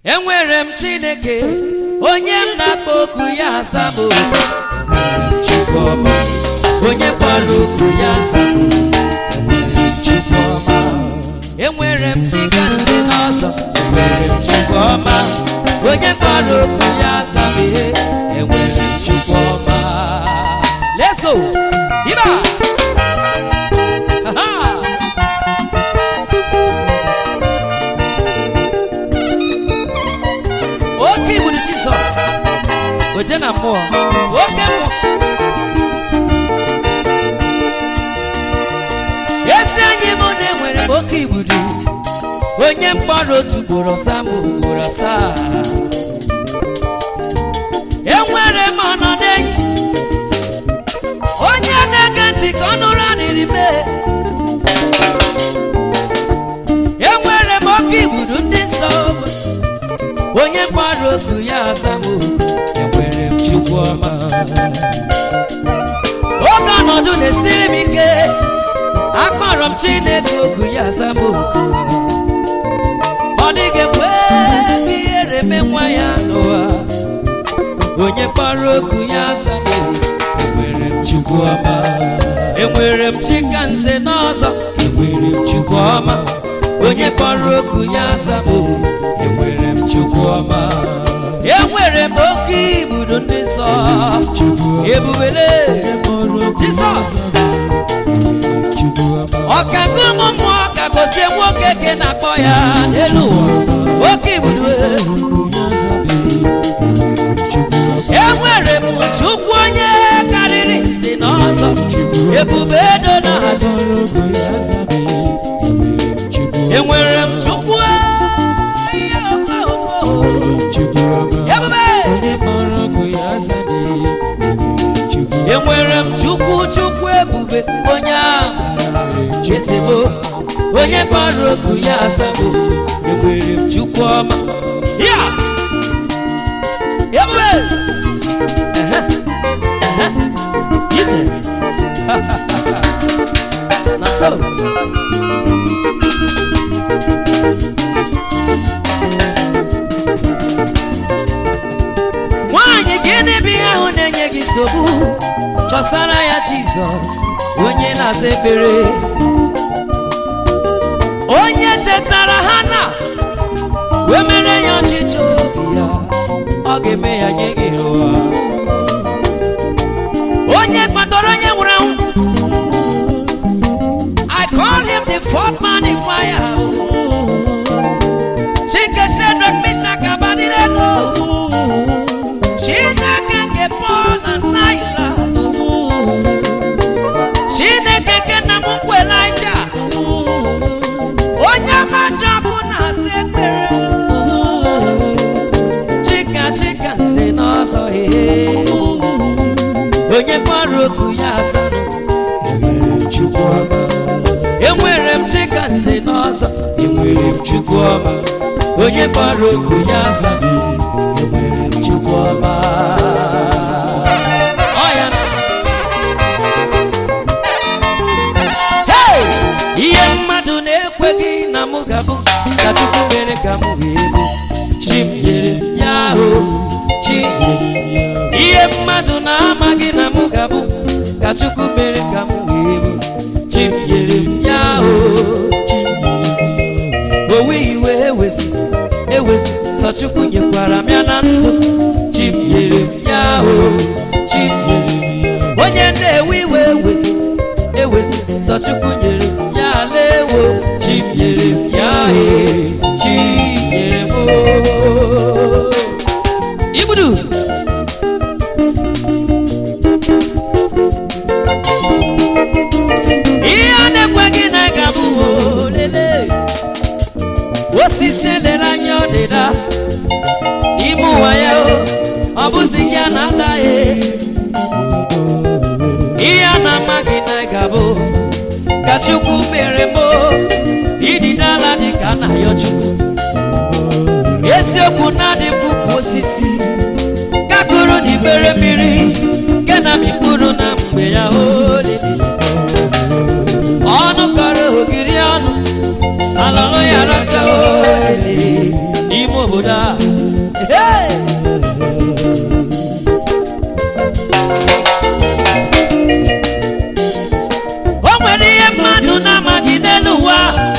enwere m chineke onye m na-akpọ oku ya asamụ chukwuọma onye kpọrọ oku ya asamụ chukwuọma enwere m chikanze n'ọzọ enwere m chukwuọma onye kpọrọ oku ya asamụ enwere m chukwuọma let's go iba Aha! oke igburu jizọs oje na mmụọ oke mmụọ ezi anyị mụ na enwere m oke igbudu onye mkpọrọ otu ugboro ọsa ma ugboro asaa enwere m ọnọdụ enyi onye na-ege ntị ka ọ nụrụ anịrị mee enwere m oke igbudu ndị nsọ onye gbara oku ya asamụ enwere m chukwu ọma oge ọnọdụ na-esiri m ike akpọrọ m chineke oku ya asamụ oku ọ dịghị ekwe ka ihere mee nwa ya n'ụwa onye kpọrọ oku ya asamụ enwere m chukwu ọma enwere m chika nze n'ọzọ enwere m chukwu ọma onye kpọrọ oku ya asamụ enwere m chukwu ọma enwere m oke ibudo ndị nsọ ebubele jizọs ọkago ụmụ mmụọ ka gozie nwoke ke na-akpọ ya n'elu ụwa oke ibudo enwere m chukwu onye karịrị si n'ọzọ ebube edo na enwere m chukwu ihe okooko ebube enwere m chukwu chukwu ebube onye ahụ ezigbo onye gbara oku ya asambo enwere m chukwu ọma ya ebube ehe, ehe, ije na so nwaanyị gịnị bụ ihe ahụ na-enye gị nsogbu chọsara ya jizọs onye na-aza ekpere onye chetara ha na wee mere ya ọchịchọ obi ya ọ ga-eme ya nye gị ụwa onye kpatara onye nwụrụ anwụ I call him the fourth man in fire Chike Shadrach, Meshach, Abednego chineke nke pọl na silas chineke nke nna m ukwu elija onye maji ọkụ na-asa ekpere chika chika nze n'ọzọ ihe onye gbara oku ya asarụ enwere m chukwu ọma enwere m chika nze n'ọzọ enwere m chukwu ọma onye gbara oku ya asarụ enwere m chukwu ọma Ọ ya na- Hey! ihe mmadụ na-ekweghị na mụ ga-abụ ka chukwu mere ka m wee bụ chi m nyere m ya ahụ chi nyere m ya. ihe mmadụ na-amaghị na mụ ga-abụ ka chukwu mere ka m wee bụ chi m nyere m ya ahụ owe iwe ewezi ewezi sọ chukwu nyekwara m ya na ndụ chi m nyere m ya ahụ chi m nyere m ya onye na-ewe iwe ewezi ewezi sọ chukwu nyere m ya lewo chi m nyere m ya ee chi nyere m oo. igbudu ihe a na-ekweghị na ị ga-abụ olele osisi elere anya ọdịda n'ime ụwa ya o ọ bụzi gị a na-ata ya ihe a na-amaghị na ị ga-abụ ka chukwu mere m ididala dị ka na ya chukwu eziokwu na-adị mkpụkpụ osisi gakụrụ n'ibere mmiri nke na mkpụrụ na mgbe ya ole ọnụ kọrọ ogiri ọnụ alọrọ ya racha olele n'ime obodo a Hey! o nwere ihe mmadụ na-amaghị n'elu ụwa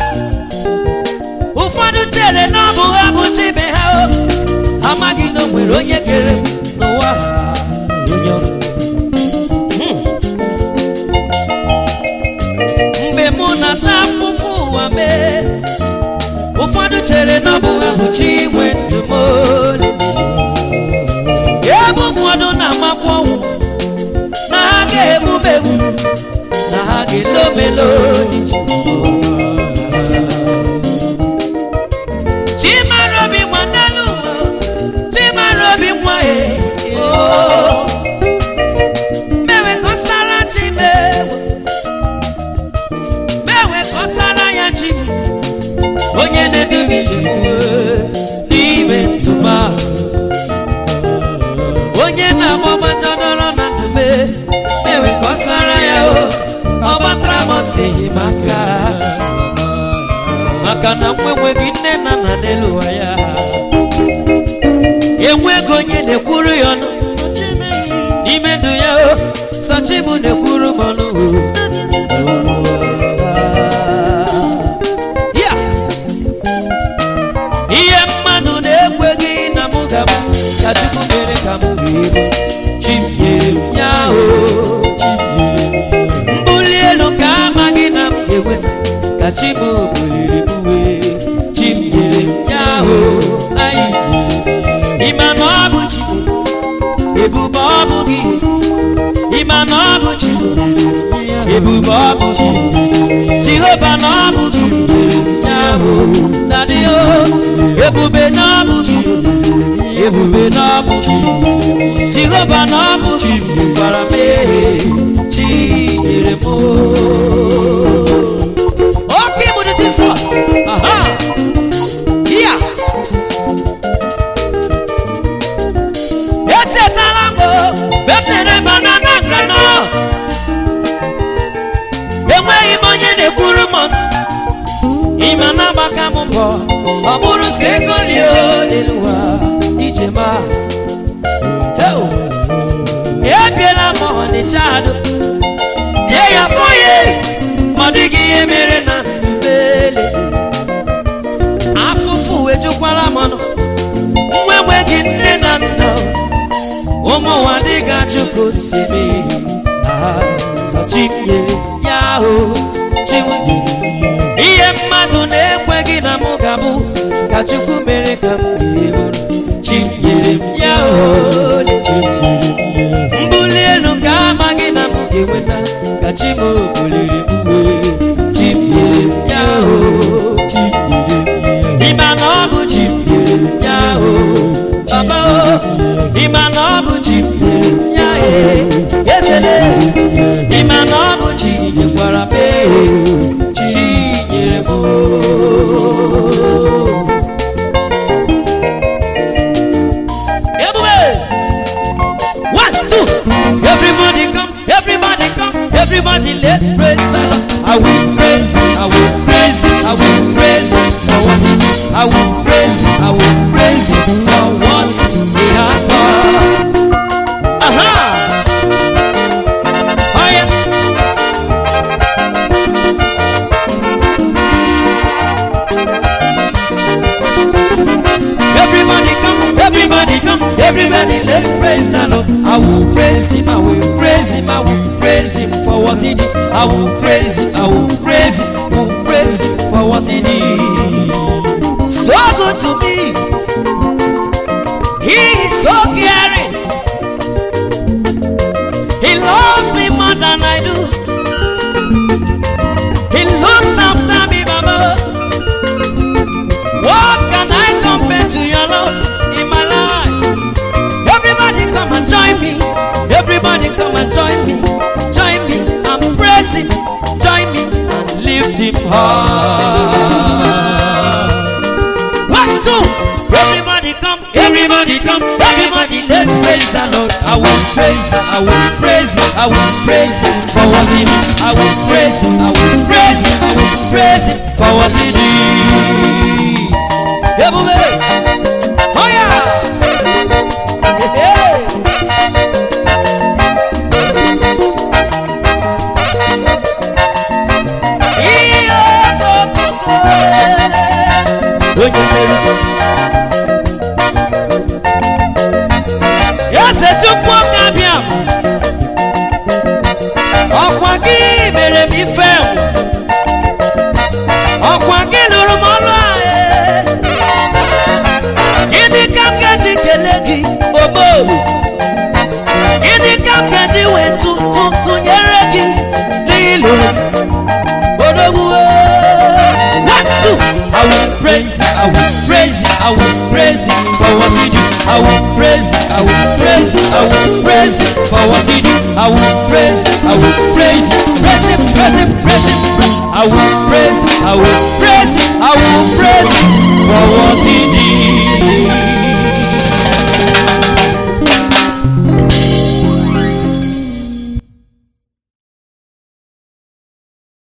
ụfọdụ chere na ọ bụ ha bụ chibe ha o amaghị na o nwere onye kere n'ụwa ha onye ọ- Hmm. mgbe mụ na-ata afụfụ ụwa mee ụfọdụ chere na ọ bụ ha bụ chi nwe ndụmọdụ ebe ụfọdụ na-amakwa ọnwụ na ha ga-egbumegbu na ha ga-elomelo n'iji chimara obi nwa n'elu ụwa chimara obi nwa e mewe ka ọ sara chi mewe mewe ka ọ sara ya chi onye na-edubi njem n'ime ntụma onye na-agbagbaja dọrọ na ndume mewe ka ọ sara ya o ọ gbatara m ọsịghị maka maka na nwa enweghị nne na nna n'elu ụwa ya enweghị onye na-ekwuru ya ọnụ n'ime ndụ ya o sachibu na-ekwuru m ọnụ ya ihe mmadụ na-ekweghị na mụ ga-abụ ka chukwu mere ka m wee bụ chi m nyere m ya o mbuli elu ka amaghị na m ga-enweta ka chi m buliri m wee chi m nyere m ya o anyị ịma na ọ bụ chi ebube ọ bụ gị ịma na ọ bụ chi ebube ọ bụ gị jehova na ọ bụ gị nyere m ya o dadị o ebube na ọ bụ gị ebube na ọ bụ gị jehova na ọ bụ gị gwara m ee chi nyere m o oke bụ jizọs aha ya echetara m mgbe m na-ere banana granọt enweghị m onye na-ekwuru m ọnụ ịma na-agbaka m mbọ ọ bụrụ si ego lie n'elu ụwa ije ma Heo! ebiela m ọnịcha adụ nye ya four years ma ọ dịghị ihe mere na ntụbele afụfụ ejukwara m ọnụ nwa enweghị nne na nna ụmụ ụwa dịga chukwu si mee sọ chinyere ya ahụ chinwere ihe mmadụ na-ekweghị na mụ ga-abụ ka chukwu mere ka m wee bụrụ chinyere m ya ahụ mbuli elu ka amaghị na m ga-enweta ka chi m buliri m wee chinyere m ya ahụ ịma na ọ bụ chi nyere m ya ahụ baba o ịma na ọ bụ chi nyere m ya ee esele ịma na ọ bụ chi nyekwara m ee chi nyere m o ebube one two everybody come everybody come everybody let's praise the Lord I will praise I will praise I will praise for what he did I will praise I will praise for what he has done aha oh yeah Everybody come, everybody come, everybody let's praise the Lord. I will praise him, I will praise him, I will praise him for what he did. I will praise him, I will praise him, I will praise him for what he did. So good to me. He is so caring. He loves me more than I do. He looks after me, mama. What can I compare to your love in my life? Everybody come and join me. Everybody come and join me. Join me and praise him. Join me and lift him high. One, two. Everybody come. Everybody come. Everybody let's praise the Lord. I will praise him. I will praise him. I will praise him for what he did. I will praise him. I will praise him. I will praise him for what he did. Ebube. praise Him, I will praise Him, I will praise Him for what He do. I will praise Him, I will praise Him, I will praise Him for what He do. I will praise Him, I will praise Him, praise Him, praise Him, praise Him. praise- I will praise Him, I will praise Him, I will praise Him for what He did.